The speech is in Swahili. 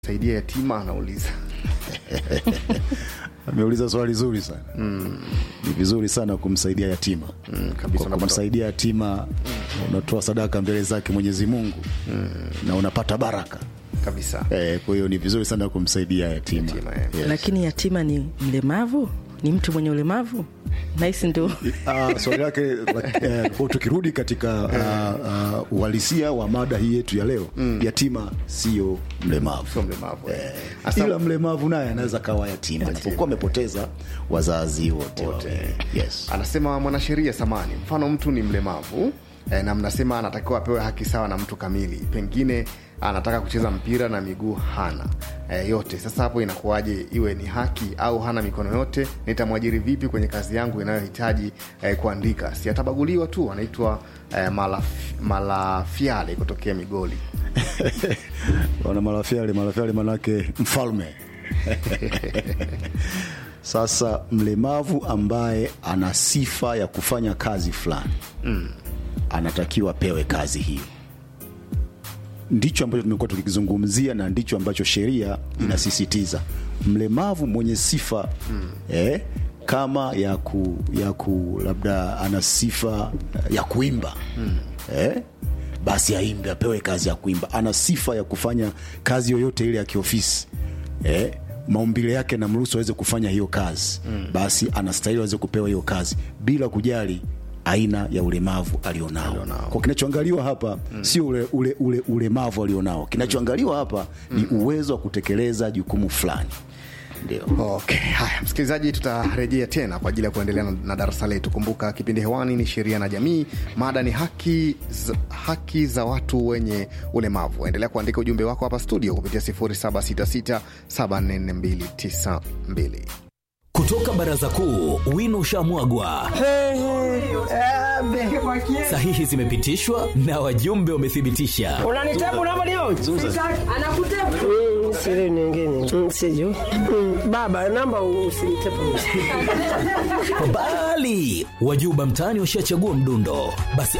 saidia yatima anauliza ameuliza swali zuri sana mm. ni vizuri sana kumsaidia yatima Mm, kabisa, kwa unapata- kumsaidia yatima unatoa sadaka mbele zake mwenyezi mungu na unapata baraka kabisa eh, kwa hiyo ni vizuri sana kumsaidia yatima, Yatima, eh. Yes. lakini yatima ni mlemavu ni mtu mwenye ulemavu nahisi ndo Ah, swali lake la- eh, kwa tukirudi katika ah, ah, uhalisia wa mada hii yetu ya leo yatima sio mlemavu sio mlemavu eh. Eh, Asa- ila mlemavu naye anaweza kawa yatima japokuwa amepoteza wazazi wote wawili. yes. anasema mwanasheria samani mfano mtu ni mlemavu eh, na mnasema anatakiwa apewe haki sawa na mtu kamili pengine anataka kucheza mpira na miguu hana eh, yote sasa hapo inakuwaje iwe ni haki au hana mikono yote nitamwajiri vipi kwenye kazi yangu inayohitaji eh, kuandika si atabaguliwa tu anaitwa eh, malaf, malafiale kutokea migoli wana marafiale marafiale manake mfalme sasa mlemavu ambaye ana sifa ya kufanya kazi fulani mm. anatakiwa apewe kazi hiyo ndicho ambacho tumekuwa tukikizungumzia na ndicho ambacho sheria inasisitiza mlemavu mwenye sifa mm. eh, kama ya ku, ya ku labda ana sifa ya kuimba mm. eh, basi aimbe apewe kazi ya kuimba ana sifa ya kufanya kazi yoyote ile ya kiofisi eh, maumbile yake namruhusu aweze kufanya hiyo kazi mm. basi anastahili aweze kupewa hiyo kazi bila kujali aina ya ulemavu alionao kwa kinachoangaliwa hapa mm. sio ule, ule, ule ulemavu alionao kinachoangaliwa hapa mm. ni uwezo wa kutekeleza jukumu fulani ndio Okay, haya msikilizaji, tutarejea tena kwa ajili ya kuendelea na, na darasa letu. Kumbuka kipindi hewani ni sheria na jamii, mada ni haki za, haki za watu wenye ulemavu. Endelea kuandika ujumbe wako hapa studio kupitia 0766744292. Kutoka baraza kuu, wino ushamwagwa, sahihi zimepitishwa na wajumbe wamethibitisha. unanitabu unavyoniona? Anakutepa. Mm, siri nyingine Mm, sijui Mm, baba namba usinitepu Bali wajuba mtaani washachagua mdundo, basi